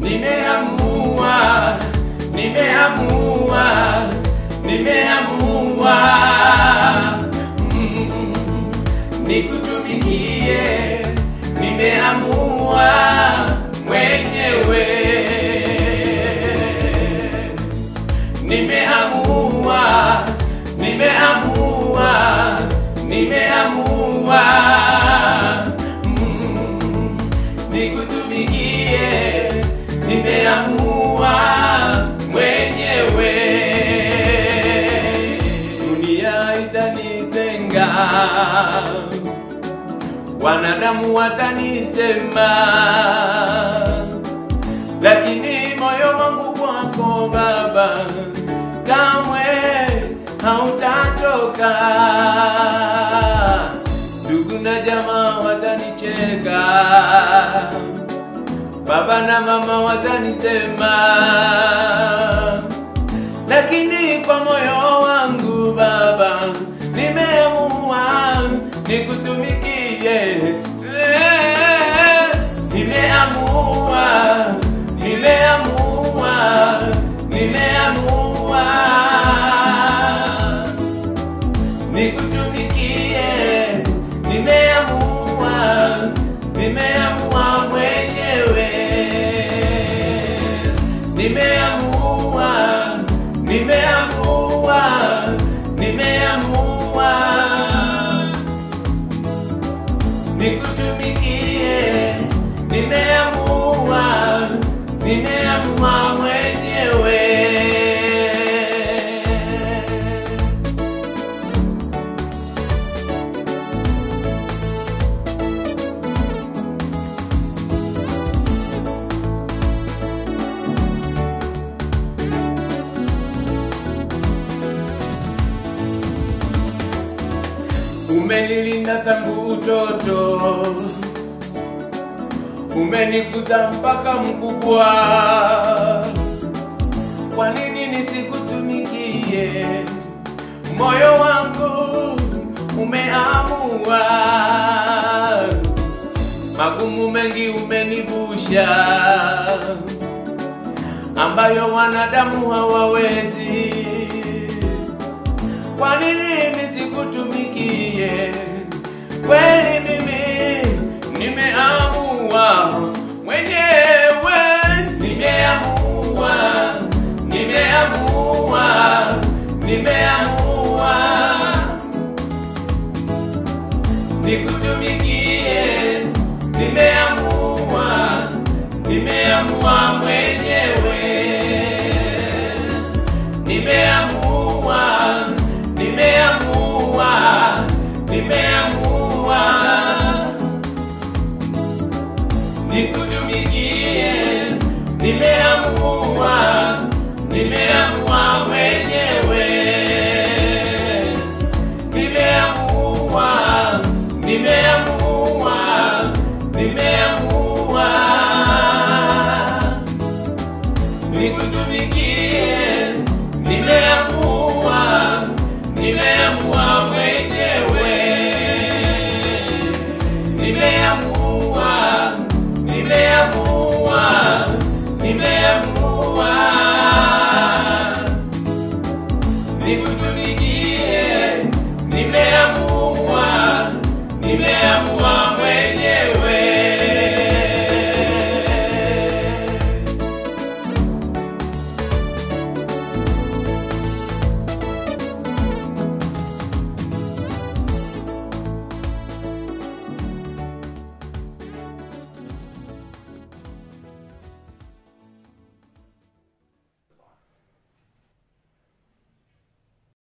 nimeamua, nimeamua, nimeamua mm, nikutumikie, nimeamua mwenyewe, nimeamua, nimeamua, nimeamua mm, nikutumikie, nimeamua mwenyewe. Dunia itanitenga, wanadamu watanisema, lakini moyo wangu kwako Baba kamwe hautatoka. Ndugu na jamaa watanicheka, baba na mama watanisema, lakini kwa moyo wangu Baba nimeamua nikutumikie. Eh, Nimeamua, nimeamua, nimeamua nikutumikie, nimeamua, nimeamua mwenyewe, nimeamua, nimeamua, nimeamua nikutumikie, nimeamua, nimeamua mwenyewe. umenilinda tangu utoto, umenikuza mpaka mkubwa. Kwa nini nisikutumikie? Moyo wangu umeamua, magumu mengi umenivusha, ambayo wanadamu hawawezi kwa nini nisikutumikie? Kweli mimi nimeamua mwenyewe, nimeamua, nimeamua, nimeamua nikutumikie, nimeamua, nimeamua mwenyewe nimeamua, nimeamua, nimeamua nikutumikie, nimeamua, nimeamua mwenyewe, nimeamua, nimeamua, nimeamua